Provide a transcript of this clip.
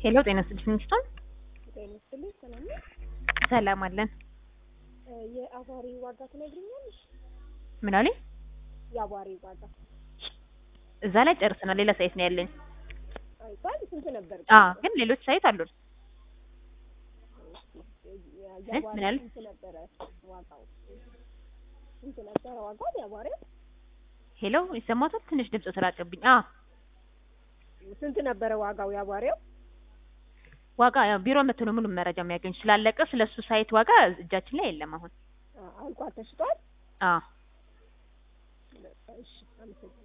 ሄሎ ጤና ይስጥልኝ ሚስቶን ጤና ይስጥልኝ። ሰላም ነው? ሰላም አለን። እ የአቧሪ ዋጋ ትነግሪኛለሽ? ምን አለኝ? የአቧሪ ዋጋ እዛ ላይ ጨርሰናል። ሌላ ሳይት ነው ያለኝ። አይቷል። ስንት ነበር? አ ግን ሌሎች ሳይት አሉን። የአቧሪ ምን አለ? ስንት ነበረ ዋጋው? ስንት ነበረ ዋጋው የአቧሪው? ሄሎ ይሰማታል? ትንሽ ድምጽ ተራቀብኝ። አ ስንት ነበረ ዋጋው የአቧሪው? ዋጋ ያው ቢሮ መጥቶ ነው ሙሉ መረጃ የሚያገኝ ስላለቀ ስለሱ ሳይት ዋጋ እጃችን ላይ የለም አሁን። አ- አልቋል፣ ተሽጧል። አ እሺ፣ አመሰግናለሁ።